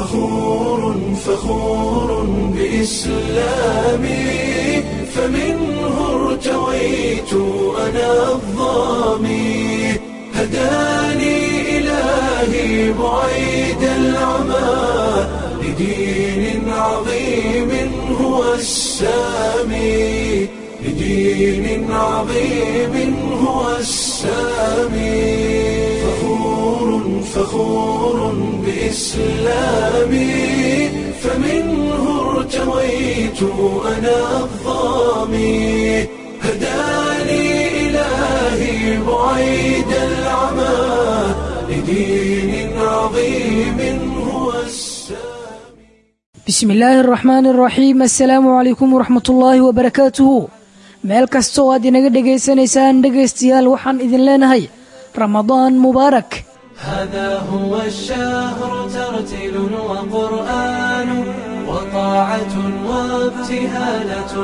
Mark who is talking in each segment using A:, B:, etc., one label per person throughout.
A: فخور فخور بإسلامي فمنه ارتويت أنا الظامي هداني إلهي بعيد العمى لدين عظيم هو السامي لدين عظيم هو السامي فخور فخور بإسلامي فمنه ارتويت أنا الظامي هداني إلهي بعيد العمى لدين عظيم هو السامي
B: bismi illaahi araxmaani araxiim assalaamu calaykum waraxmatullaahi wabarakaatuhu meel kastoo aad inaga dhegaysanaysaan dhegaystayaal waxaan idin leenahay ramadaan mubaarak
A: هذا هو الشهر ترتيل وقرآن وطاعة وابتهالة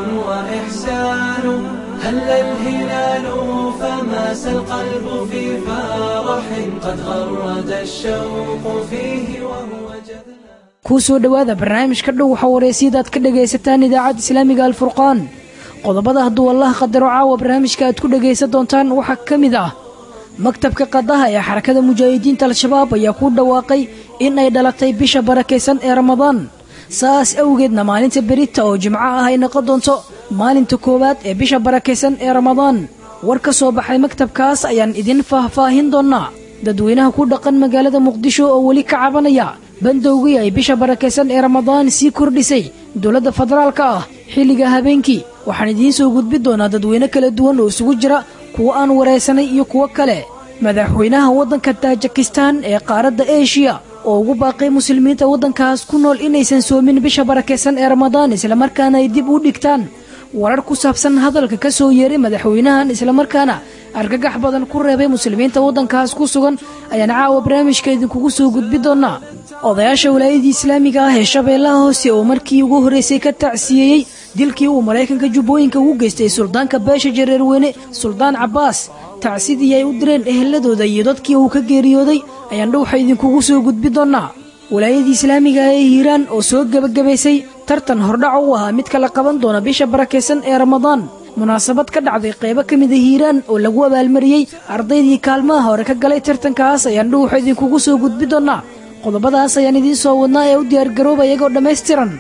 A: وإحسان هل الهلال فماس القلب في فرح قد غرد الشوق فيه وهو جذلان
B: kuu soo dhowaada barnaamijka dhow waxaa waraysyadaad ka dhagaysataan idaacadda islaamiga alfurqaan qodobada hadduu allaha qadaro caawa barnaamijka aad ku dhagaysan doontaan waxaa ka mid ah maktabka qadaha ee xarakada mujaahidiinta al-shabaab ayaa ku dhawaaqay in ay dhalatay bisha barakaysan ee ramadaan saas awgeedna maalinta berita oo jimco ah ay noqon doonto maalinta koowaad ee bisha barakaysan ee ramadaan war ka soo baxay maktabkaas ayaan idin faahfaahin doonnaa dadweynaha ku dhaqan magaalada muqdisho oo weli ka cabanaya bandowgii ay bisha barakaysan ee ramadaan sii kordhisay dowladda federaalka ah xilliga habeenkii waxaan idiin soo gudbi doonaa dadweyne kala duwan oo isugu jira kuwo aan waraysanay iyo kuwo kale madaxweynaha waddanka taajikistan ee qaaradda eshiya oo ugu baaqay muslimiinta waddankaas ku nool inaysan soomin bisha barakaysan ee ramadaan islamarkaana ay dib u dhigtaan warar ku saabsan hadalka ka soo yeeray madaxweynahan islamarkaana argagax badan ku reebay muslimiinta waddankaas ku sugan ayaan caawa barnaamijka idinkugu soo gudbi doonaa odayaasha walaayadii islaamiga ah ee shabeellaha hoose oo markii ugu horraysay ka tacsiyeeyey dilkii uu maraykanka jubbooyinka ugu geystay suldaanka beesha jareerweyne suldaan cabbaas tacsidii ay u direen eheladooda iyo dadkii uu ka geeriyooday ayaan dhowxa idinkugu soo gudbi doonaa walaayadii islaamiga ah ee hiiraan oo soo gebagabaysay tartan hordhac u ahaa mid kala qaban doona bisha barakaysan ee ramadaan munaasabad ka dhacday qaybo ka mida hiiraan oo lagu abaalmariyey ardaydii kaalmaha hore ka galay tartankaas ayaan dhowxa idinkugu soo gudbi doonaa qodobadaas ayaan idiin soo wadnaa ee u diyaargarooba iyagoo dhammaystiran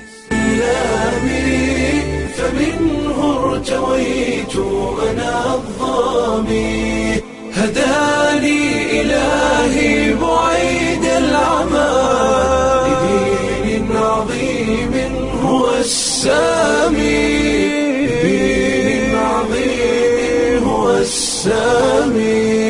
A: إسلامي فمنه ارتويت أنا الظامي هداني إلهي بعيد العمى لدين عظيم هو السامي لدين عظيم هو السامي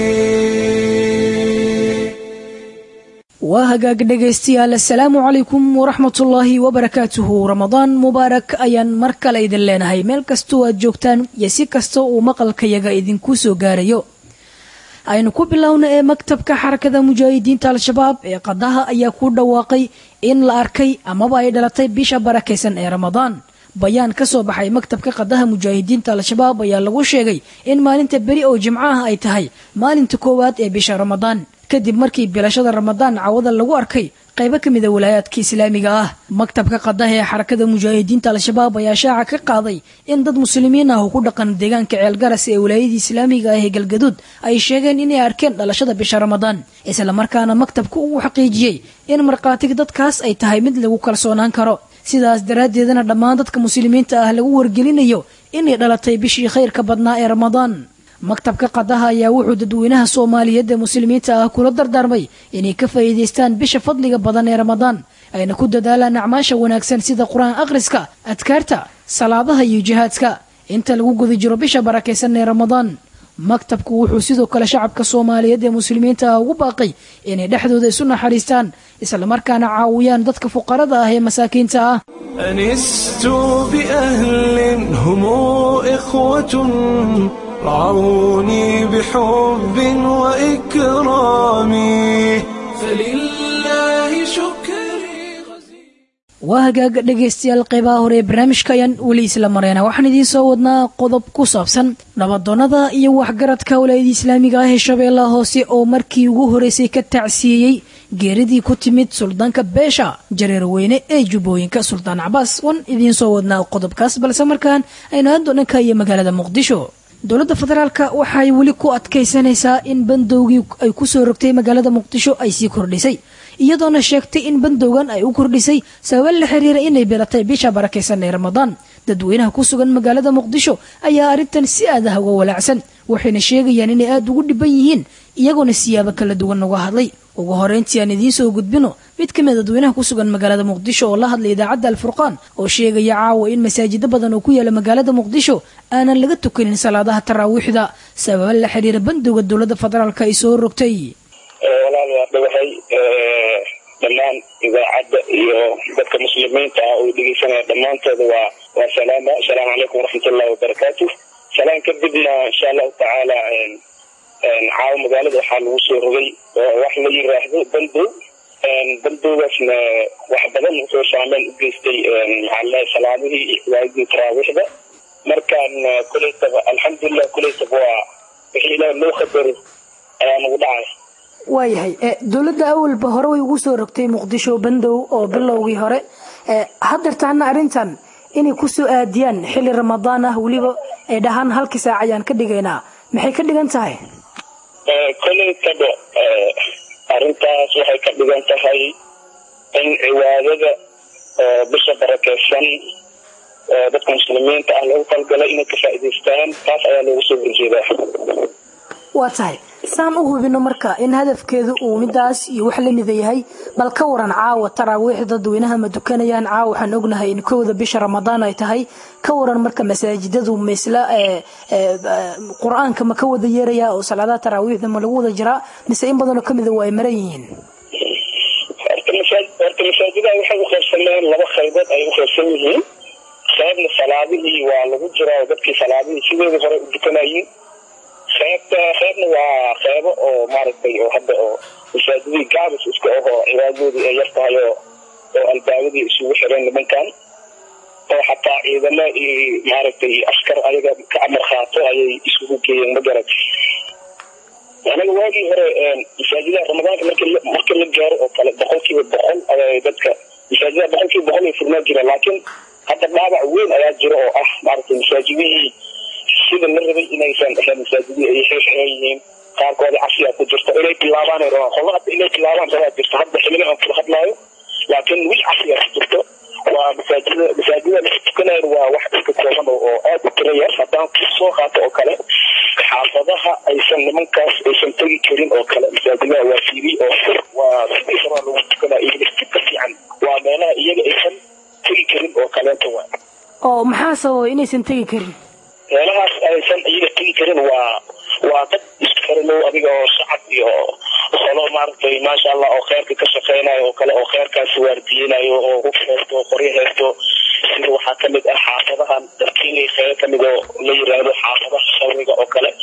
B: waa hagaag dhegaystayaal assalaamu calaykum waraxmatullaahi wabarakaatuhu ramadaan mubaarak ayaan mar kale idin leenahay meel kastoo aad joogtaan iyo si kasta uu maqalkayaga idinku soo gaarayo aynu ku bilowna ee maktabka xarakada mujaahidiinta al-shabaab ee qadaha ayaa ku dhawaaqay in la arkay amaba ay dhalatay bisha barakaysan ee ramadaan bayaan ka soo baxay maktabka qadaha mujaahidiinta al-shabaab ayaa lagu sheegay in maalinta beri oo jimcaha ay tahay maalinta koowaad ee bisha ramadaan kadib markii bilashada ramadaan cawada lagu arkay qaybo ka mida walaayaadka islaamiga ah maktabka qadaha ee xarakada mujaahidiinta al-shabaab ayaa shaaca ka qaaday in dad muslimiin ah oo ku dhaqan deegaanka ceelgaras ee walaayadii islaamiga ah ee galgaduud ay sheegeen inay arkeen dhalashada bisha ramadaan islamarkaana maktabku uu xaqiijiyey in markhaatiga dadkaas ay tahay mid lagu kalsoonaan karo sidaas daraaddeedana dhammaan dadka muslimiinta ah lagu wargelinayo inay dhalatay bishii khayrka badnaa ee ramadaan maktabka qadaha ayaa wuxuu dadweynaha soomaaliyeed ee muslimiinta ah kula dardaarmay inay ka faa'iidaystaan bisha fadliga badan ee ramadaan ayna ku dadaalaan acmaasha wanaagsan sida qur-aan akhriska adkaarta salaadaha iyo jihaadka inta lagu guda jiro bisha barakaysan ee ramadaan maktabku wuxuu sidoo kale shacabka soomaaliyeed ee muslimiinta ah ugu baaqay inay dhexdooda isu naxariistaan islamarkaana caawiyaan dadka fuqarada ah ee masaakiinta ah
A: أنست بأهل هم إخوة رعوني بحب وإكرام فلله شكري غزير
B: waa hagaaga dhegaystayaal qeybaha hore ee barnaamijka ayaan weli isla mareyna waxaan idiin soo wadnaa qodob ku saabsan nabadoonnada iyo waxgaradka walaayada islaamiga ah ee shabeellaha hoose oo markii ugu horeysay ka tacsiyeeyey geeridii ku timid suldaanka beesha jareerweyne ee jubbooyinka suldaan cabaas wan idiin soo wadnaa qodobkaas balse markaan aynu aado dhanka iyo magaalada muqdisho dowladda federaalka waxay weli ku adkaysanaysaa in bandowgii ay kusoo rogtay magaalada muqdisho ay sii kordhisay iyadoona sheegtay in bandowgan ay u kordhisay sababa la xiriira inay bilatay bisha barakaysan ee ramadaan dadweynaha ku sugan magaalada muqdisho ayaa arrintan si aadaha uga walaacsan waxayna sheegayaan inay aada ugu dhiban yihiin iyagoona siyaabo kala duwan uga hadlay ugu horeyntii aan idiin soo gudbino mid ka mid dadweynaha ku sugan magaalada muqdisho oo la hadlay idaacadda alfurqaan oo sheegaya caawa in masaajido badan oo ku yaala magaalada muqdisho aanan laga tukanin salaadaha taraawiixda sababa la xiriira bandowga dowladda federaalka ay soo rogtay
C: walaal waa dhawahay dhammaan idaacadda iyo dadka muslimiinta ah oo dhegeysanaya dhammaantooda waa waa salaama asalaamu calaykum waraxmatullahi wabarakaatu salaan kadibna insha allahu tacaala caawa magaalada waxaa lagu soo rogay wax la yiraahdo bandow bandowgaasna wax badan wuxuu saameyn u geystay maxaalaha salaadihii iyo cibaadadii taraawiixda markaan kulaytaba alxamdulilah kulaytaba waa wixii ilaah loo qadaro ayaa nagu dhacay
B: waayahay dowladda awalba hore way ugu soo rogtay muqdisho bandow oo bilowgii hore haddeertaana arrintan inay kusoo aadiyaan xilli ramadaan ah weliba ay dhahaan halkii saac ayaan ka dhigaynaa maxay ka dhigan tahay
C: kolaytaba arrintaas waxay ka dhigan tahay in cibaadada oo bisha barakeysan oo dadka muslimiinta ah lagu talgalay inay ka faa'idaystaan taas ayaa loogu soo horjeedaa
B: waa tahay saan u hubino marka in hadafkeedu uu midaas iyo wax lamida yahay bal ka waran caawa taraawiix dadweynaha ma dukanayaan caawa waxaan ognahay in kowda bisha ramadaan ay tahay ka waran marka masaajidadu maisla qur-aanka ma ka wada yeeraya oo salaadaha taraawiixda ma lagu wada jiraa mise in badanoo kamida waa ay maran yihiin
C: horta masaajidaha waxay u qaybsameen laba qaybood ay u qaybsan yihiin qaybna salaadihii waa lagu jiraa oo dadkii salaadihii sideedii hore u dukanayeen qeybta qeybna waa qeybo oo maaragtay oo hadda oo masaajidii gaabis iska ahoo cibaadadoodii ay yar tahay oo oo albaabadii isugu xireen nimankan oo xataa ciidamo iyo maaragtay askar ayaga ka amar qaato ayay isugu geeyeen ma garat anaga waagii hore masaajidaha ramadaanka marki markii la gaaro oo kale boqolkiiba boqol ayay dadka masaajidaha boqolkiiba boqol ay furnaan jireen laakiin hadda dhaabac weyn ayaa jira oo ah maaragtay masaajidihii sida la rabay inaysan ahayn masaajidii ay xirxiran yihiin qaarkoodi casiyaa ku jirto inay bilaabaan qolo hadda inay bilaabaan rabaa jirto hadda xilliga aan kula hadlaayo laakiin weli casiyaa ku jirto waa masaajida masaajida la tukanayo waa wax iska kooban oo aad u tira yar haddaan soo qaato oo kale xaafadaha aysan nimankaas aysan tegi karin oo kale masaajidaha waa fiiri oo waa sidii rabaa lagu tukanayo iyo ka fiican waa meelaha iyaga aysan tegi karin oo kaleenta waa
B: oo maxaa sababa inaysan tegi karin
C: meelahaas aysan iyaga tegi karin waa waa dad isku xiranow adiga oo shacab iyo qolo maaragtay maasha allah oo kheyrka ka shaqeynayo oo kale oo kheyrkaasi waardiyeynayo oo hub haysto oo qoryo haysto sida waxaa kamid ah xaafadahan darkiinay kheyr kamid oo la yiraahdo xaafadaha shawriga oo kale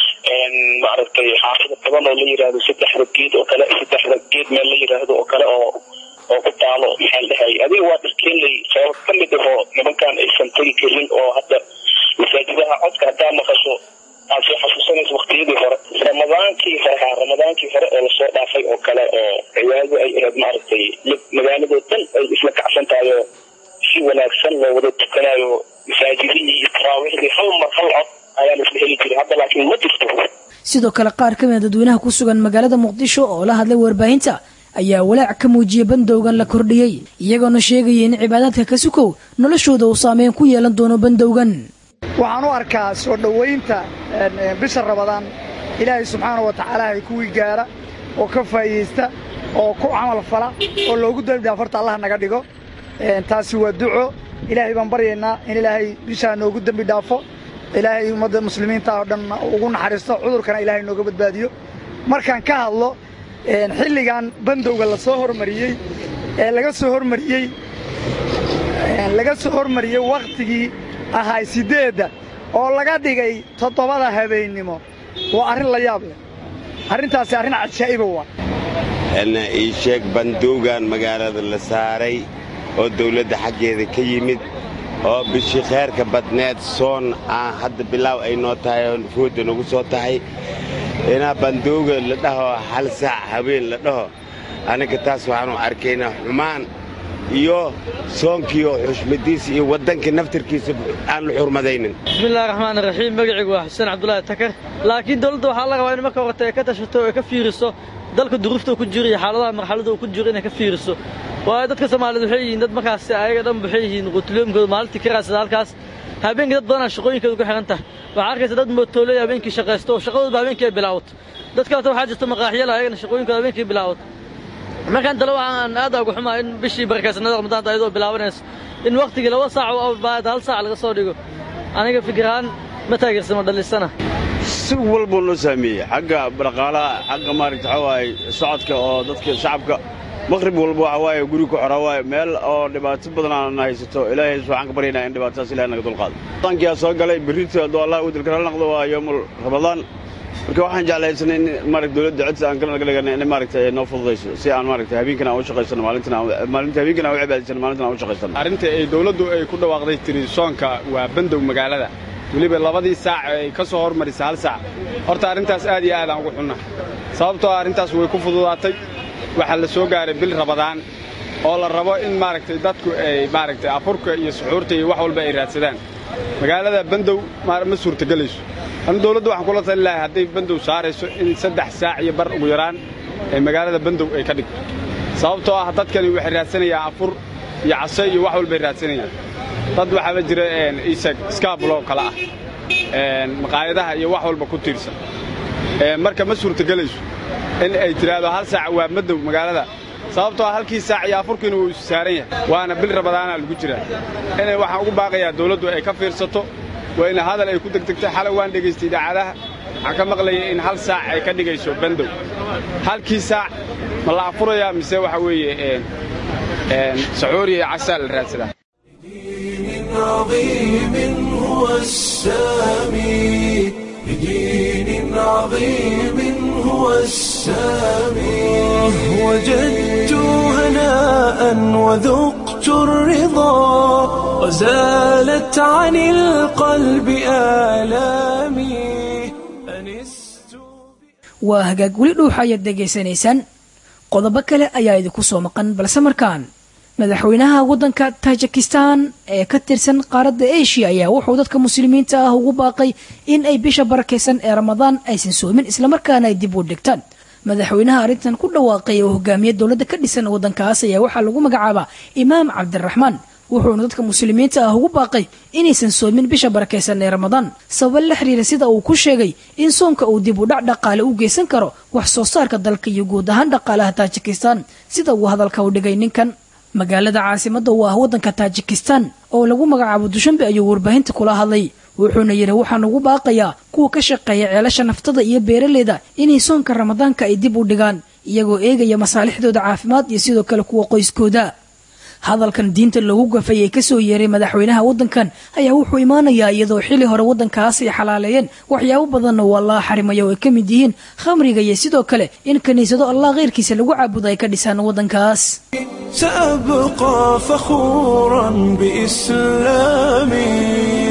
C: maaragtay xaafada badan oo la yiraahdo saddexda geed oo kale saddexda geed meel la yiraahdo oo kale oo oo ku taalo maxaa la dhahay adiga waa darkiinlay sabab kamid ahoo nimankan aysan tegi karin oo hadda masaajidaha codka haddaa maqasho aad soo xasuusanayso waqtiyadii hore ramadaankii hore ha ramadaankii hore oo lasoo dhaafay oo kale oo cibaadadu ay ahayd maaragtay magaaladoo dhan ay isla kacsan tahay oo si wanaagsan loo wada tukanayo masaajidihii iyo taraawiixdii hal mar hal cod ayaa la isla heli jiray hadda laakiin ma jirto
B: sidoo kale qaar ka mida dadweynaha ku sugan magaalada muqdisho oo la hadlay warbaahinta ayaa walaac ka muujiyay bandowgan la kordhiyey iyagoona sheegaya in cibaadaadka ka sukow noloshooda uu saameyn ku yeelan doono bandowgan
D: waxaan u arkaa soo dhowaynta bisha rabadaan ilaahay subxaana wa tacaala hay kuwii gaara oo ka faa'iidaysta oo ku camal fala oo loogu dambidhaaf horta allah naga dhigo taasi waa duco ilaahay baan baryaynaa in ilaahay bishaa noogu dembi dhaafo ilaahay ummadda muslimiinta oo dhan ugu naxariisto cudurkana ilaahay nooga badbaadiyo markaan ka hadlo xilligan bandowga la soo hormariyey ee laga soo hormariyey laga soo hormariyey wakhtigii ahay siddeedda oo laga dhigay toddobada habeennimo waa arrin la yaab leh arrintaasi arrin cajaa'iba waa
E: na ii sheeg bandowgan magaalada la saaray oo dawladda xaggeeda ka yimid oo bishii khayrka badneed soon aan hadda bilaaw ay noo tahay oo foodda nagu soo tahay inaa bandowga la dhaho hal saac habeen la dhaho annaga taas waxaanu arkaynaa xumaan iyo soonkiioo xushmadiisa iyo waddanka naftarkiisa aan la xurmadaynin
F: bismillahi raxmaan raxiim magacaygu waa xuseen cabdulaahi takar laakiin dowladda waxaa la rabaa in marka horta ay ka tashato oo ay ka fiiriso dalka duruufta uu ku jiro iyo xaaladaha marxaladda uu ku jiro inay ka fiiriso waayo dadka soomaaliyeed waxay yihiin dad markaasi ayaga dhan waxay yihiin qutuloomkooda maalintii ka raadsada halkaas habeenkii dad badanaa shaqooyinkooda ku xihan tahay waxaa arkaysa dad mootooleya habeenkii shaqaysto oo shaqadooda habeenkii ay bilaawato dad kaleta waxaa jirta maqaaxyala ayagana shaqooyinkooda habeenkii bilaawato markaan tale waxaan aad uga xumaa in bishii barakaysanada ramadaanta ayadoo bilaabanayso in wakhtigii laba saac oo baad hal saac laga soo dhigo aniga fikirahaan ma taageersamo dhalisana
G: si walbuu noo saameeyey xagga dhaqaalaha xagga maaragta waxaa waaye socodka oo dadka shacabka maqrib walba waxa waaye guri ku xora waaye meel oo dhibaato badan aan haysato ilaahay waxaan ka baryaynaa in dhibaatadaas ilahay naga dulqaado ramadaankiyaa soo galay berrito hadduu allah u dilka noqdo waa yoomul ramadaan marka waxaan jeclaysanay in maaragta dowladda codsi aan kala naga dhigana in maaragta noo fududayso si aan maaragta habeenkana aan u shaqaysano maalintina maalinta habeenkana aan u cibaadaysano maalintina aan u shaqaysano
H: arrinta ay dowladdu ay ku dhawaaqday tiri soonka waa bandow magaalada weliba labadii saac ay ka soo hormarisa hal saac horta arrintaas aad iyo aad aan ugu xunna sababtoo ah arrintaas way ku fududaatay waxaa la soo gaaray bil rabadaan oo la rabo in maaragtay dadku ay maaragtay afurka iyo suxuurta iyo wax walba ay raadsadaan magaalada bandow ma suurtagelayso anu dowladdu waxaan kula tali lahay hadday bandow saarayso in saddex saac iyo bar ugu yaraan ee magaalada bandow ay ka dhigto sababtoo ah dadkani waxay raadsanayaan afur iyo case iyo wax walbay raadsanayaan dad waxaa la jira isag skaabuloo kale ah maqaayadaha iyo wax walba ku tiirsan marka ma suurtagelayso in ay tidhaahdo hal saac waa madow magaalada sababtoo halkii saac iyo afurkiina wuu isu saaran yahay waana bil rabadaana lagu jiraa inay waxaan ugu baaqayaa dawladdu ay ka fiirsato waa in hadal ay ku degdegtay xalay waan dhegaystay idaacadaha waxaan ka maqlayay in hal saac ay ka dhigayso bandow halkii saac ma la afurayaa mise waxa weeye saxuuriya casaa la raadsadaa
A: عظيم هو السامي بدين عظيم هو السامي وجدت هناء وذقت الرضا وزالت عن القلب آلامي أنست
B: waa hagaag weli dhuuxa ayaad dhegaysanaysaan qodobo kale ayaa idinku soo maqan balse markaan madaxweynaha waddanka tajikistan ee ka tirsan qaaradda asia ayaa wuxuu dadka muslimiinta ah ugu baaqay in ay bisha barakaysan ee ramadaan aysan soomin islamarkaana ay dib u dhigtaan madaxweynaha arrintan ku dhawaaqay oo hogaamiya dowladda ka dhisan waddankaas ayaa waxaa lagu magacaabaa imaam cabdiraxmaan wuxuuna dadka muslimiinta ah ugu baaqay inaysan soomin bisha barakaysan ee ramadaan sababa la xiriira sida uu ku sheegay in soonka uu dib u dhac dhaqaale u geysan karo wax soo saarka dalka iyo guud ahaan dhaqaalaha taajikistan sida uu hadalka u dhigay ninkan magaalada caasimadda u ah waddanka taajikistan oo lagu magacaabo dushanbe ayuu warbaahinta kula hadlay wuxuuna yidhi waxaan ugu baaqayaa kuwa ka shaqeeya ceelasha naftada iyo beeraleyda inay soonka ramadaanka ay dib u dhigaan iyagoo eegaya masaalixdooda caafimaad iyo sidoo kale kuwa qoyskooda hadalkan diinta loogu gafay ee kasoo yeeray madaxweynaha waddankan ayaa wuxuu imaanayaa iyadoo xili hore waddankaas ay xalaaleeyeen waxyaabo badanna uu allah xarimaya oo ay ka mid yihiin khamriga iyo sidoo kale in kiniisado allah keyrkiisa lagu caabudo ay ka dhisaan waddankaas
A: سأبقى فخورا بإسلامي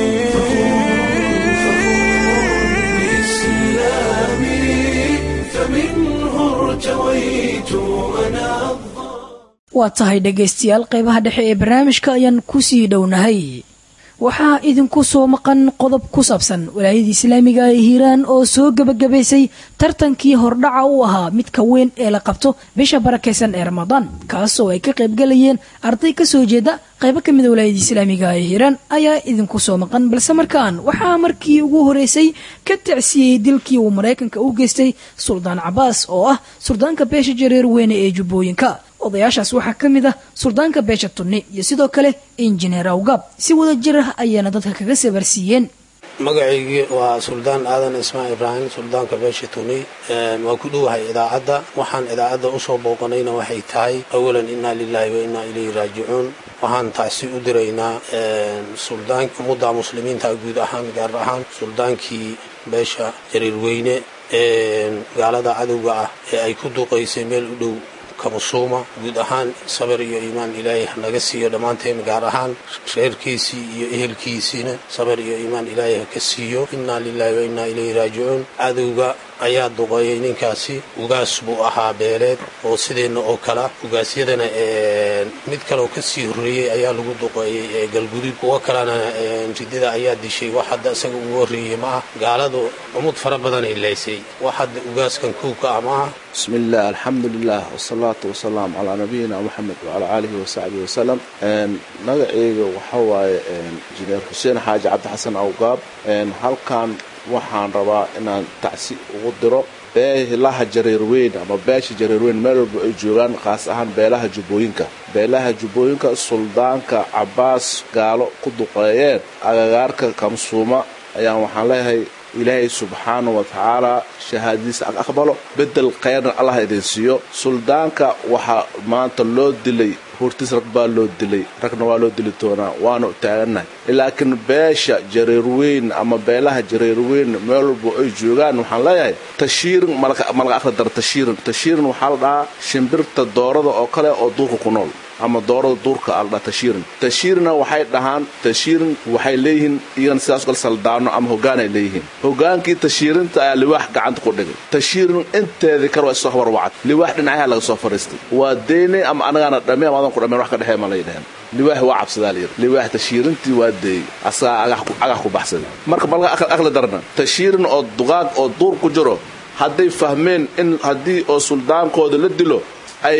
A: بإسلامي فمنه ارتويت أنا
B: waa tahay dhegaystayaal qaybaha dhexe ee barnaamijka ayaan kusii dhownahay waxaa idinku soo maqan qodob ku saabsan walaayada islaamiga ee hiiraan oo soo gebagabaysay tartankii hordhaca u ahaa midka weyn ee la qabto bisha barakaysan ee ramadaan kaasoo ay ka qaybgalayeen arday kasoo jeeda qaybo ka mida walaayada islaamiga ee hiiraan ayaa idinku soo maqan balse markaan waxaa markii ugu horeysay ka tacsiyey dilkii uu maraykanka u geystay suldaan cabaas oo ah suldaanka beesha jareer weyne ee jubbooyinka odayaashaas waxaa ka mid ah suldaanka beesha tunni iyo sidoo kale injineer awgaab si wada jir ah ayaana dadka kaga sabarsiiyeen
I: magacaygii waa suldaan aadan ismaan ibraahim suldaanka beesha tuni waa ku dhowahay idaacadda waxaan idaacadda usoo booqanayna waxay tahay awalan innaa lilaahi wa innaa ilayhi raajicuun waxaan taasi u diraynaa suldaank ummadda muslimiinta guud ahaan gaar ahaan suldaankii beesha jariirweyne ee gaalada cadowga ah ee ay ku duqaysay meel u dhow kamusuuma guud ahaan sabir iyo iimaan ilaahay hanaga siiyo dhammaanteen gaar ahaan reerkiisii iyo ehelkiisiina sabir iyo iimaan ilaahay haka siiyo innaa lilaahi wa innaa ilayhi raajicuun cadowga ayaa duqeeyey ninkaasi ugaas buu ahaa beeleed oo sideenna oo kala ugaasyadana mid kaleoo kasii horreeyey ayaa lagu duqeeyey galgudud kuwo kalena ridida ayaa dishay wax hadda isaga ugu horreeyey ma ah gaaladu cumud fara badanay laysay wax hadda ugaaskan kuubka ah maaha
J: bismi illah alxamdu lilah wasalaatu wasalaam calaa nabiyina moxamed wacalaa aalihi wasaxbihi wasalam magaceyga waxa waaye injineer xuseen xaaji cabdixasan awgaab halkan waxaan rabaa inaan tacsi ugu diro beelaha jareerweyn ama beesha jareerweyn meel walba ay joogaan khaas ahaan beelaha jubbooyinka beelaha jubbooyinka suldaanka cabbaas gaalo ku duqeeyeen agagaarka kamsuuma ayaan waxaan leeyahay ilaahay subxaana wa tacaala shahaadadiisa aqbalo bedel khayrna allah idin siiyo suldaanka waxaa maanta loo dilay hortiis rag baa loo dilay ragna waa loo dili doonaa waanu taagannahay laakiin beesha jareerweyn ama beelaha jareerweyn meel walba ay joogaan waxaan leeyahay tashiirin malaga akhri dara tashiirin tashiirin waxaa la dhahaa shimbirta doorada oo kale oo duurka ku nool ama doorada duurka aldha tashiirin tashiirina waxay dhahaan tashiirin waxay leeyihiin iyagana sidaas kale saldaano ama hogaanay leeyihiin hogaankii tashiirinta ayaa liwaax gacanta ku dhigay tashiirin inteedii kale waa isoo habar wacad liwaax dhinacaha laga soo fariistay waa deynay ama anagaana dhame ama adan ku dhameen wax ka dhexee ma layidhaheen liwaax waa cabsadaa layidhi liwaax tashiirintii waa deeyey asagaa agax ku baxsaday marka malka akhli darna tashiirin oo duqaag oo duur ku jiro hadday fahmeen in haddii oo suldaankooda la dilo ay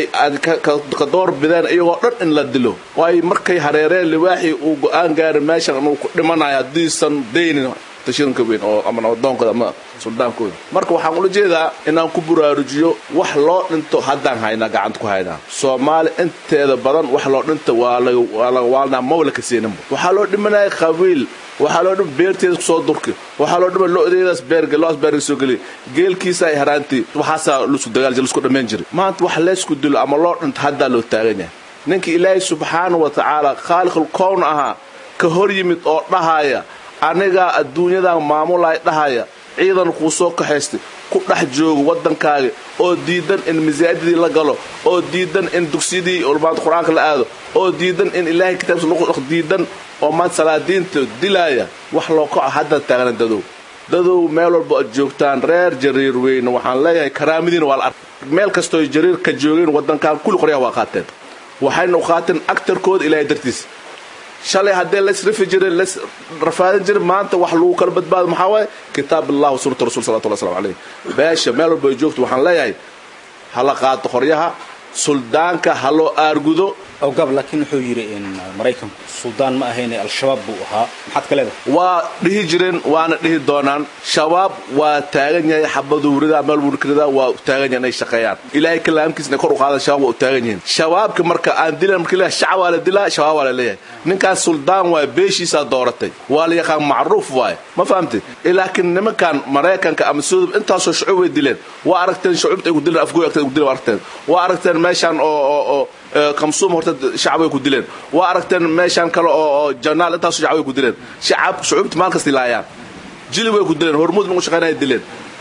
J: ka door bideen iyagoo dhan in la dilo waayo markay hareereen liwaaxii uu go-aan gaarin meeshan uu ku dhimanayo haddiisan daynin tashiirinka weyn oo ama nabadoonkooda ama suldaankooda marka waxaan ula jeedaa inaan ku buraarujiyo wax loo dhinto haddaan haynaa gacanta ku haynaa soomaali inteeda badan wax loo dhinta waa laga waalnaa mawla ka seeninba waxaa loo dhimanaya qabiil waxaa loo dhima beerteeda kusoo durki waxaa loo dhima lodeedaas beerge loas beerga soo geliya geelkiisa ay haraantii waxaasaa lusku dagaal jir lusku dhammayn jiray maanta wax leysku dilo ama loo dhinto haddaa loo taagan yahay ninka ilaahay subxaana wa tacaala khaaliqul kown ahaa ka hor yimid oo dhahaya anigaa adduunyadan maamulay dhahaya ciidan kuu soo kaxaystay ku dhex joogo waddankaaga oo diidan in masaajidii la galo oo diidan in dugsiyadii ulmaanta qur-aanka la aado oo diidan in ilaahay kitaabkiisa lagu dhaq diidan oo maanta salaadiinta dilaaya wax loo kaco hadda taagna dadow dadow meel walba aad joogtaan reer jariir weyne waxaan leeyahay karaamadiina waa la arkay meel kastoo jariir ka joogeen waddankan kulli qoryaha waa qaateen waxayna u qaateen agtarkooda ilaahay dartiisa shalay haddee laysrifi jiray lays rafaadin jiray maanta wax lagu kala badbaado maxaa waaye kitaab allah wa sunnata rasul salawatu llahi salamu calayh beesha meel walba ay joogto waxaan leeyahay hala qaato qoryaha suldaanka ha loo aargudo
K: awgaab laakiin wuxuu yidhi in maraykanku suldaan ma ahayne al-shabaab buu ahaa maxaad ka leedahay
J: waa dhihi jireen waana dhihi doonaan shabaab waa taagan yahay xabaduu ridaa meel buu ridaa waa taagan yahay inay shaqeeyaan ilaahay kalaamkiisa inay kor u qaadaan shabaab waa u taagan yihiin shabaabka marka aan dilan marka leeyahay shacab waa la dilaa shabaab waa la leeyahay ninkaas suldaan waay beeshiisaa dooratay waa la yaqaan macruuf waay ma fahamtay laakiin nimankan maraykanka ama sudub intaasoo shucuub way dileen waa aragteen shucuubta ay ku dileen afgooy agteed ku dileen waa aragteen waa aragteen meeshan oo oo oo kamsuum horta shacab way ku dileen waa aragteen meeshan kale oo oo janaal intaasoo shacab way ku dileen shacab shucuubta maal kasta ilaayaan jili way ku dileen hormuud nagu shaqeynaya dileen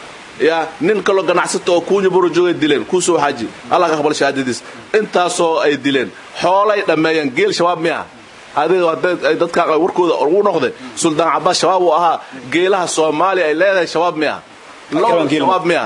J: ya nin kaloo ganacsato oo kuunya buro joogay dileen kuusoo xaji allah ka aqbal shahaadadiis intaasoo ay dileen xoolay dhammeeyeen geel shabaab miya adiga hadday dadka warkooda ugu noqday suldaan cabbaas shabaab uu ahaa geelaha soomaaliya ay leedahay shabaab miya shabaab miya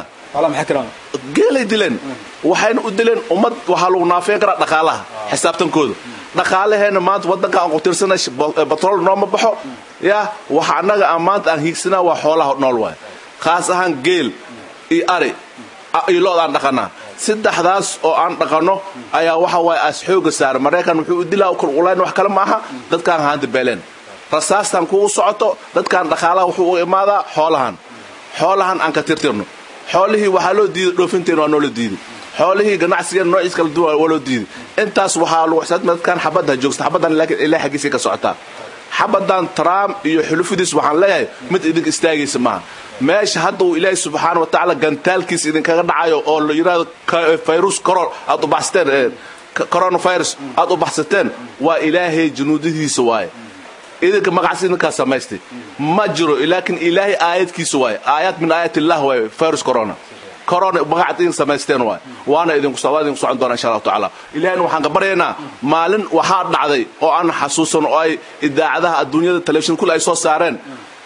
J: geelay dileen waxayna u dileen ummad waxaa lagu naafeyn karaa dhaqaalaha xisaabtankooda dhaqaalaheena maanta waddanka aan qutirsanay batrool nooma baxo ya waxa annaga aan maanta aan hiigsanaa waa xoolaha nool waay khaas ahaan geel iyo ari iyo lo-da aan dhaqanaa saddexdaas oo aan dhaqanno ayaa waxa waaye aas xooga saaray maraykan wuxuu u dilaa kurqulayn wax kale ma aha dadkaan haanta beeleen rasaastan kugu socoto dadkaan dhaqaalaha wuxuu u imaadaa xoolahan xoolahan aan ka tirtirno xoolihii waxaa loo diiday dhoofinteena waa noola diiday xoolihii ganacsigeena noociis kala duwan waa loo diiday intaas waxaa lagu xisaabtama dadkaan xabadda joogsta xabaddan laakiin ilaa xaggiisay ka socotaa xabaddan trump iyo xulufidiis waxaan leeyahay mid idinka istaagaysa maaha meesha hadda uu ilaahay subxaana wa tacaala gantaalkiisa idinkaga dhacayo oo la yidhahdo virus coron aad u baxsateen coronavirus aad u baxsateen waa ilaahay junuudihiisa waaye idinka magacaas idinkaa samaystay ma jiro laakiin ilaahay aayadkiisa waaye aayaad min aayat illah waaye virus corona corona magacaad idin samaysteen waaye waana idinku waa idinku socon doona insha allahu tacaala ilahayna waxaan ka baryaynaa maalin waxaa dhacday oo aan xasuusan oo ay idaacadaha adduunyada telefishin kule ay soo saareen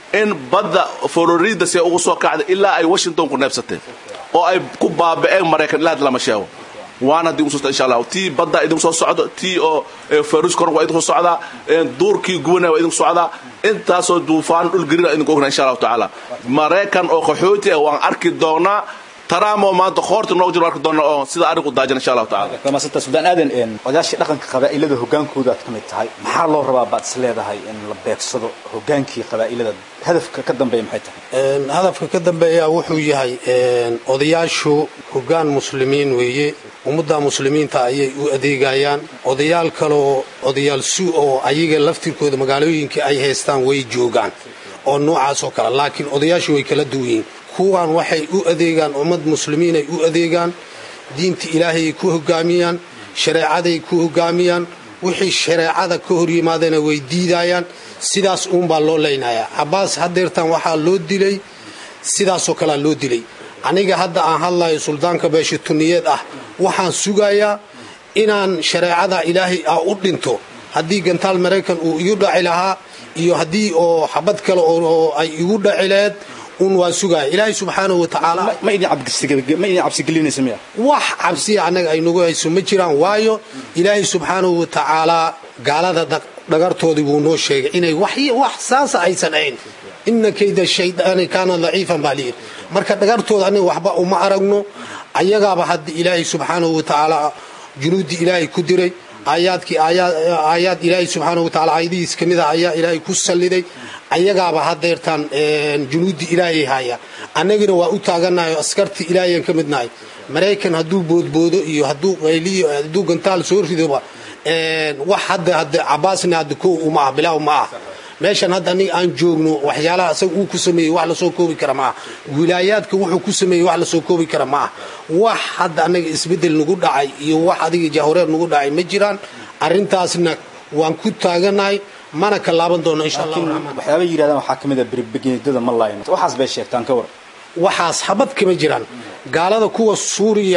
L: in badda florida see ugu soo kacday ilaa ay washington ku neebsateen oo ay ku baaba'een maraykan ilaa hadda lama sheego waana haddii ugu soo insha allah tii badda idinku soo socdo tii oo faruus koron waa idinku soo socdaa duurkii gubanaya waa idinku socdaa intaasoo duufaan dhul gerina idinku ogna insha allahu tacaala maraykan oo qaxooti ah waan arki doonaa taraamo maanta qoorta noogu jiro arki doona oo sida arinku daajan insha allahu tacaala
K: maasanta suldaan aadan odayaashii dhaqanka qabaa'ilada hogaankooda aad ka mid tahay maxaa loo rabaa baad is leedahay in la beegsado hogaankii qabaa'ilada hadafka ka dambeeya maxay tahay
I: hadafka ka dambeeya wuxuu yahay odayaashu hogaan muslimiin weeye ummadda muslimiinta ayay u adeegayaan odayaal kaleoo odayaal su oo ayaga laftirkooda magaalooyinka ay haystaan way joogaan oo noocaas oo kale laakiin odayaashu way kala duwan yihiin kuwan waxay u adeegaan ummad muslimiin ay u adeegaan diinta ilaahayay ku hogaamiyaan shareecaday ku hogaamiyaan wixii shareecada ka hor yimaadana way diidayaan sidaas uunbaa loo leynayaa cabaas hadeertan waxaa loo dilay sidaasoo kalea loo dilay aniga hadda aan hadlayo suldaanka beesha tuniyeed ah waxaan sugayaa inaan shareecada ilaahay ah u dhinto haddii gantaal maraykan uu igu dhaci lahaa iyo haddii oo xabad kale oo ay igu dhaci laheed un waan sugaya ilaahay subxaanahu wa tacaala
K: ma idin cabsigelinaysa miya
I: wax cabsiya annaga ay nagu hayso ma jiraan waayo ilaahay subxaanahu wa tacaalaa gaalada dhagartoodii wuu noo sheegay inay wax saasa aysan ahayn ina kayda shaydaani kaana daciifan baa layidhi marka dhagartooda aniga waxba uma aragno ayagaaba hadda ilaahay subxaanahu wa tacaala junuuddii ilaahay ku diray aayaadkii aayaad ilaahay subxaanahu wa tacaala aayadihiis ka mid ah ayaa ilaahay ku salliday ayagaaba hadeertaan junuuddii ilaahay haya annagina waa u taagannahay oo askartii ilaahayaan ka midnahay maraykan hadduu boodboodo iyo hadduu qayliyo hadduu gantaal soo ridoba wax hadda hadda cabaasna hadda kow uma ah bilaaw ma ah meeshan hadda aniga aan joogno waxyaalaha asaga uu ku sameeyey wax lasoo koobi kara ma ah wilaayaadka wuxuu ku sameeyey wax lasoo koobi kara ma ah wax hadda annaga isbeddel nagu dhacay iyo wax adiga jahwareer nagu dhacay ma jiraan arrintaasna waan ku taagannahay mana ka laaban doono insha allah
K: waxyaaba yidhahdaan waxaa ka mid a berbegeedada ma laayno waxaas bay sheegtaan ka war
I: waxaas habad kama jiraan gaalada kuwa suuriya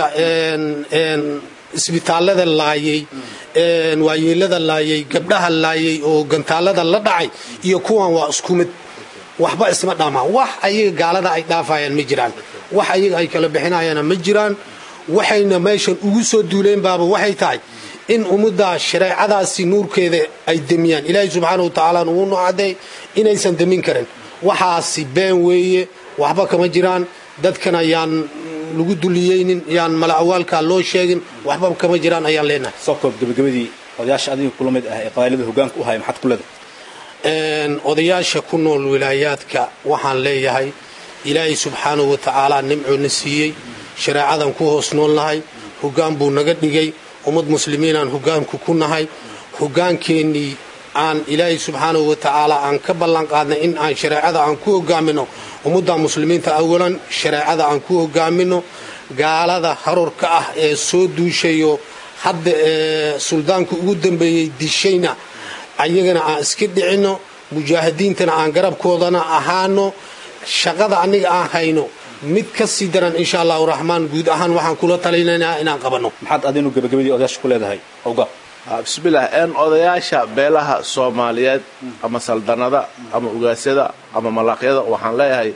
I: isbitaallada laayay waayeelada laayay gabdhaha laayay oo gantaalada la dhacay iyo kuwan waa isku mid waxba isma dhaamaan wax ayaga gaalada ay dhaafayaan ma jiraan wax ayaga ay kala bixinayaana ma jiraan waxayna meeshan ugu soo duuleen baaba waxay tahay in ummadda shareecadaasi nuurkeeda ay demiyaan ilaahay subxaana wa tacaala uu nucadey inaysan demin karin waxaasi been weeye waxba kama jiraan dadkana yaan lagu duliyeynin yaan mala awaalkaa loo sheegin waxba kama jiraan ayaan leenahay
K: soo koob gabagabadii odayaasha adiga kula mid ah ee qabailada hogaanka u haya maxaad ku leedahay
I: odayaasha ku nool wilaayaadka waxaan leeyahay ilaahay subxaanahu wa tacaala nimcoona siiyey shareecadan ku hoos nool nahay hogaan buu naga dhigay ummad muslimiinaan hogaanku ku nahay hogaankeennii aan ilaahay subxaanahu wa tacaala aan ka ballan qaadnay in aan shareecada aan ku hogaamino ummadda muslimiinta awalan shareecada aan ku hogaamino gaalada harorka ah ee soo duushayo hadda ee suldaanka ugu dambeeyey dishayna ayagana aan iska dhicinno mujaahidiintana aan garabkoodana ahaano shaqada aniga aan hayno mid ka sii daran insha allahu raxmaan guud ahaan waxaan kula talinaynaa inaan qabanno
K: maxaad adinu gabagabadii odayaasha ku leedahay awga
L: bismillaah een odayaasha beelaha soomaaliyeed ama saldanada ama ugaasyada ama malaaqyada waxaan leeyahay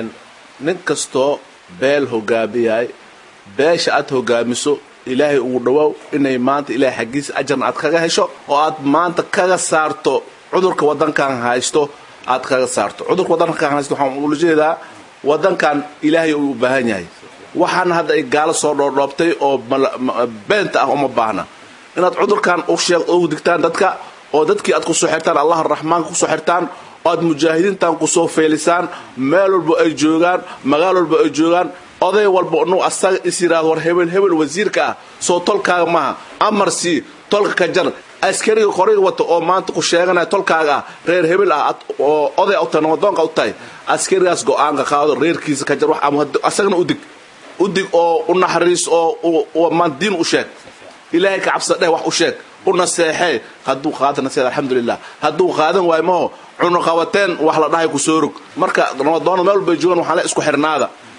L: nin kastoo beel hogaamiyahay beesha aad hogaamiso ilaahay ugu dhawaaw inay maanta ilaahay xaggiisa ajarna aad kaga hesho oo aad maanta kaga saarto cudurka wadankan haysto aad kaga saarto cudurka wadankan haysto waxaan ula jeedaa wadankan ilaahay uu u baahan yahay waxaana hadda ay gaalo soo dhoordhoobtay oo beenta ah uma baahna inaad cudurkan u digtaan dadka oo dadkii aad kusoo xirtaan allah raxmaanka kusoo xirtaan oo aad mujaahidiintan kusoo feelisaan meel walba ay joogaan magaal walba ay joogaan oday walba nu asaga is yidhahdo war hebel hebel wasiirka ah soo tolkaaga maaha amar sii tolka ka jar askariga qoriga wata oo maanta ku sheeganaya tolkaaga ah reer hebel ah oo oday u tahay namadoonka u tahay askarigaas go-aanka qaado reerkiisa ka jar wax ama asagana udig udig oo u naxariis oo maan diin u sheeg ilaahay ka cabsada dheh wax u sheeg u naseexee hadduu qaada naseex alxamdulilah hadduu qaadan waayo maho cunuqabateen wax la dhahay ku soo rog marka namadoonada meel walbay joogaan waxaan le isku xirnaada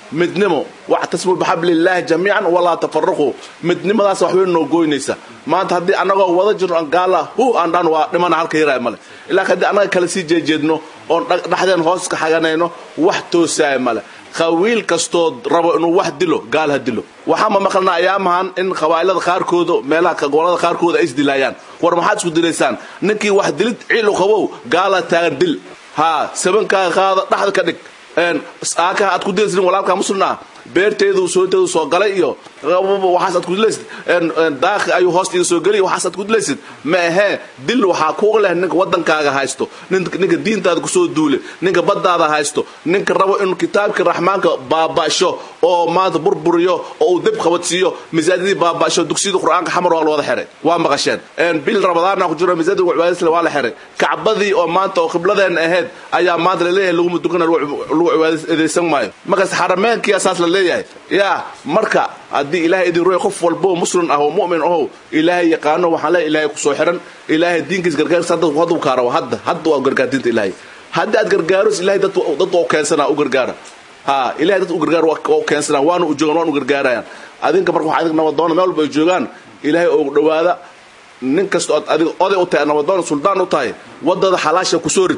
L: midnimo wactasmu bixablillaahi jamiican walaa tafaraquu midnimadaas waxbay noo goynaysa maanta haddii annagoo wada jirno aan gaala hu aan dhan waa dhimana halka yaraa male ilaa haddii annaga kale sii jeejeedno oon dhexdeen hoos ka xaganayno wax toosaaya male qawiil kastoo rabo inuu wax dilo gaal ha dilo waxaama maqlna ayaamahan in qabaa'ilada qaarkooda meelaha gobolada qaarkooda ay isdilaayaan war maxaad isku dilaysaan ninkii wax dilid ciilu qabow gaala taagan dil haa sabankaaga qaada dhaxda ka dhig aakaha aad ku dilaysid walaalkaa muslimna ah beerteedu sooteedu soo galay iyo waxaas aad ku dilaysid daaqi ayuu hoosta iga soo geliy waxaas aad ku dilaysid ma ahee dil waxaa kuuga leh ninka waddankaaga haysto ninka diintaada kusoo duule ninka baddaada haysto ninka rabo inuu kitaabka raxmaanka baaba'sho oo maanta burburiyo oo uu deb qabadsiiyo masaajidii baaba'sho dugsiyada qur'aanka xamar waa la wada xiray waa maqasheen bil rabadaana ku jiro masaajidka cibaadisle waa la xiray kacbadii oo maanta oo qibladeenna ahayd ayaa maanta laleeyahay laguma dukana lagu cibaadaysan maayo markaas xarameenkii asaas la leeyahay yaa marka haddii ilaahay idin ruuy qof walbo muslim ah oo mu'min ahow ilaahay yaqaano waxaan leeyahay ilaahay ku soo xiran ilaahay diinkiis gargaarkiisa hadda hadda kaarawa hadda hadda waa gargaar diinta ilaahay haddii aad gargaaros ilaahay dad dad oo keensanaa u gargaara ha ilahay dad u gargaar waa keensanaa waana u joogaan waana u gargaarayaan adinka marka waxaa adig nabadoona meel walba ay joogaan ilaahay oo dhowaada nin kasta ood adig oday u tahay nabadoona suldaan u tahay waddada xalaasha ku soo rid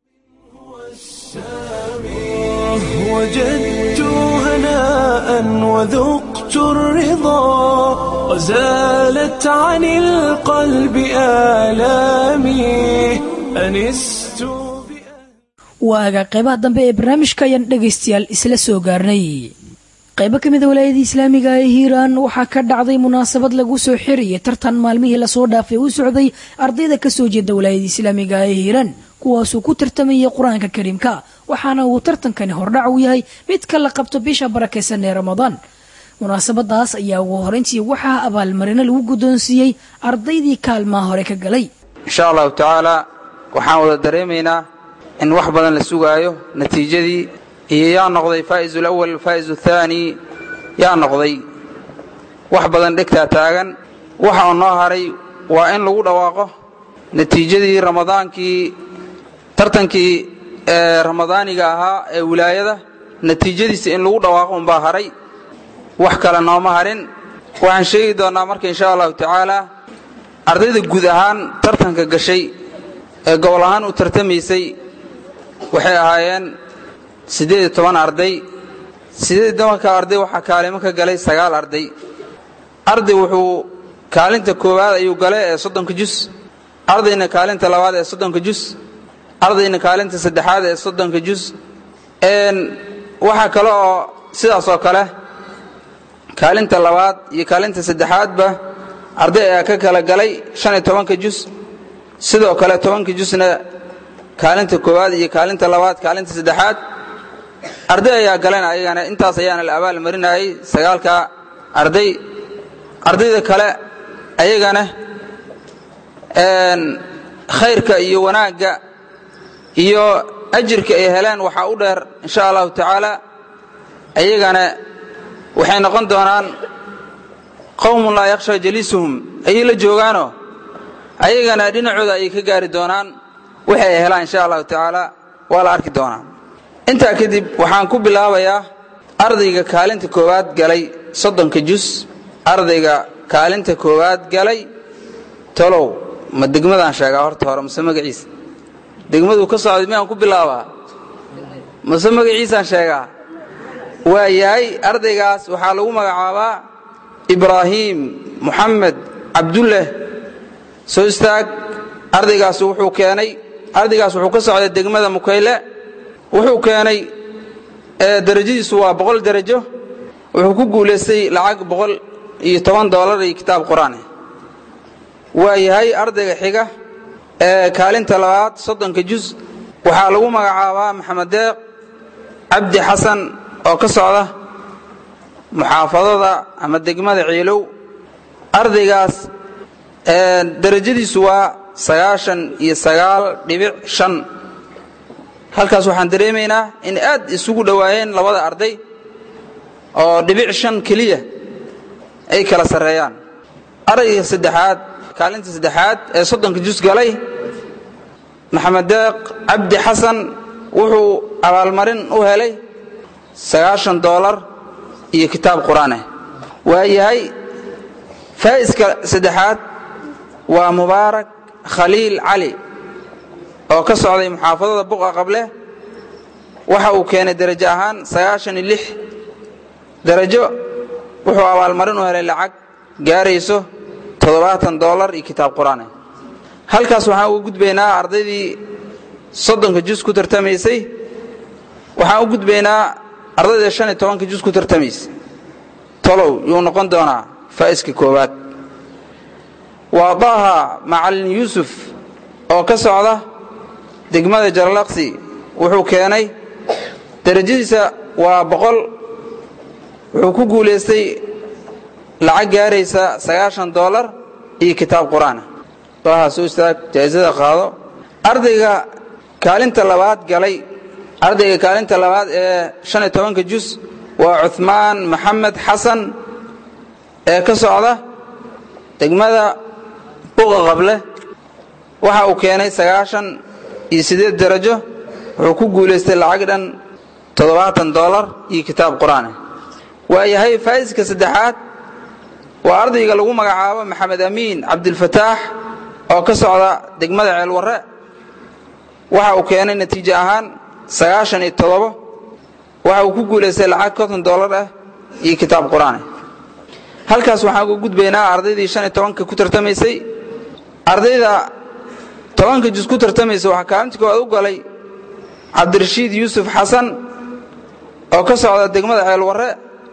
A: وجدت هناء وذقت الرضا وزالت عن القلب آلامي أنست
B: waaga qaybaha dambe ee barnaamijka ayaan dhegaystayaal isla soo gaarnay qaybo ka mida walaayadii islaamiga ee hiiraan waxaa ka dhacday munaasabad lagu soo xiraya tartan maalmihii lasoo dhaafay u socday ardayda kasoo jeeda walaayadii islaamiga ee hiiraan kuwaasuu ku tartamayay qur-aanka kariimka waxaana uu tartankani hordhac u yahay midka la qabto bisha barakaysan ee ramadaan munaasabadaas ayaa ugu horeyntii waxaa abaalmarino lagu guddoonsiiyey ardaydii kaalmaha hore ka galay
M: insha allahu tacaala waxaan wada dareemaynaa in wax badan la sugaayo natiijadii iyo yaa noqday faa'izu lawal faa'izu thaani yaa noqday wax badan dhegtaa taagan waxa uu noo haray waa in lagu dhawaaqo natiijadii ramadaankii tartankii ee ramadaaniga ahaa ee wilaayada natiijadiisa in lagu dhawaaqo unbaa haray wax kale nooma harin waxaan sheegi doonnaa marka insha allahu tacaala ardayda guud ahaan tartanka gashay ee gobol ahaan u tartamaysay waxay ahaayeen siddeed iyo toban arday siddeed iyo tobanka arday waxaa kaalimo ka galay sagaal arday arday wuxuu kaalinta koowaad ayuu galay ee soddonka jus ardayna kaalinta labaad ee soddonka jus ardayna kaalinta saddexaad ee soddonka jus waxaa kale oo sidaas oo kale kaalinta labaad iyo kaalinta saddexaadba arday ayaa ka kala galay shan iyo tobanka jus sidoo kale tobanka jusna kaalinta koowaad iyo kaalinta labaad kaalinta saddexaad arday ayaa galeen ayagana intaas ayaana la abaal marinayay sagaalka arday ardayda kale ayagana khayrka iyo wanaagga iyo ajirka ay heleen waxaa u dheer insha allahu tacaala ayagana waxay noqon doonaan qowmun laa yakhsha jaliisuhum ayay la joogaanoo ayagana dhinacooda ayay ka gaari doonaan waxay ay helaan insha allahu tacaala waa la arki doonaa intaa kadib waxaan ku bilaabayaa ardayga kaalinta koowaad galay soddonka jus ardayga kaalinta koowaad galay tolow ma degmadaan sheegaa horta hore mase magaciisa degmaduu ka socday miyaan ku bilaabaa mase magaciisaan sheegaa waa yahay ardaygaas waxaa lagu magacaabaa ibraahiim moxamed cabdulleh soo istaag ardaygaas wuxuu keenay ardaygaas wuxuu ka socday degmada mukayle wuxuu keenay derajadiisu waa boqol derajo wuxuu ku guulaystay lacag boqol iyo toban doolar iyo kitaab qur-aan waa yahay ardayga xiga ee kaalinta labaad soddonka jus waxaa lagu magacaabaa maxamed deeq cabdi xasan oo ka socda muxaafadada ama degmada ciilow ardaygaas derajadiisu waa sagaashan iyo sagaal dhibic shan halkaas waxaan dareemaynaa in aad isugu dhowaayeen labada arday oo dhibic shan keliya ay kala sarreeyaan ardayga saddexaad kaalinta saddexaad ee soddonka jus galay maxamed deeq cabdi xasan wuxuu abaalmarin u helay sagaashan doolar iyo kitaab qur-aaneh waayahay faa'iska saddexaad waa mubaarak khaliil cali oo ka socday muxaafadada buqa qable waxa uu keenay derajo ahaan sagaashan iyo lix derajo wuxuu abaalmarin u helay lacag gaarayso toddobaatan doolar iyo kitaab qur-aaneh halkaas waxaan uga gudbaynaa ardaydii soddonka jus ku tartamaysay waxaan u gudbaynaa ardayda shan iyo tobanka jus ku tartamaysay tolow yuu noqon doonaa faa'iska koowaad waa daaha macalin yuusuf oo ka socda degmada jaralaqsi wuxuu keenay derajadiisa waa boqol wuxuu ku guulaystay lacag gaaraysa sagaashan doolar iyo kitaab qur-aan daaha soo istaag jaa'isada qaado ardayga kaalinta labaad galay ardayga kaalinta labaad ee shan iyo tobanka jus waa cuhmaan maxamed xasan ee ka socda degmada buqa qable waxa uu keenay sagaashan iyo siddeed derajo wuxuu ku guulaystay lacag dhan toddobaatan doolar iyo kitaab qur-aan waayahay faa'iska saddexaad waa ardayga lagu magacaabo maxamed amiin cabdilfataax oo ka socda degmada ceelwarre waxa uu keenay natiijo ahaan sagaashan iyo toddobo waxa uu ku guulaystay lacag konton doolar ah iyo kitaab qur-aan halkaas waxaan uga gudbaynaa ardaydii shan iyo tobanka ku tartamaysay ardayda tobanka jus ku tartamaysa waxaa kaalinta koowaad u galay cabdirashiid yuusuf xasan oo ka socda degmada ceelwarre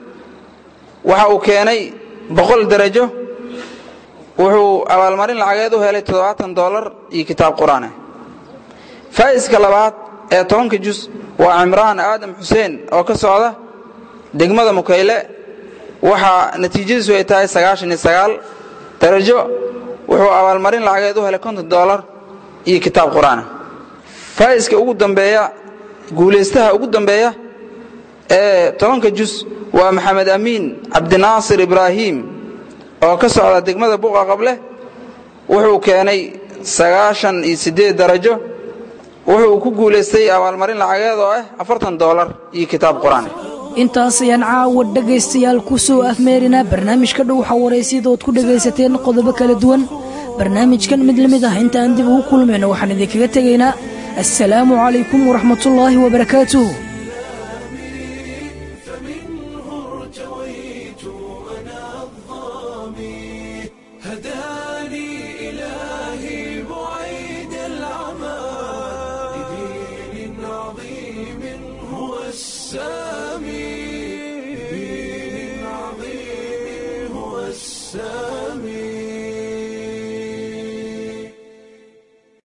M: waxa uu keenay boqol derajo wuxuu abaalmarin lacageed u helay toddobaatan doolar iyo kitaab qur-aan faa'iska labaad ee tobanka jus waa cimraan aadam xuseen oo ka socda degmada mukayle waxaa natiijadiisu ay tahay sagaashan iyo sagaal darajo wuxuu abaalmarin lacageed u helay konton doolar iyo kitaab qur-aan faa'iska ugu dambeeya guulaystaha ugu dambeeya ee tobanka jus waa maxamed amiin cabdinaasir ibraahim oo ka socda degmada buqa qable wuxuu keenay sagaashan iyo siddeed darajo wuxuu ku guulaystay abaalmarin lacageed oo ah afartan doolar iyo kitaab qur-aan
B: intaas ayaan caawa dhegaystayaal ku soo afmeerinaa barnaamijka dhow xawaraysyada ood ku dhegaysateen qodobo kala duwan barnaamijkan mid la mid ah intaan dib ugu kulmayno waxaan idinkaga tegaynaa assalaamu calaykum waraxmatullaahi wabarakaatuh
A: هداني إلهي بعيد العمى لدين عظيم هو السامي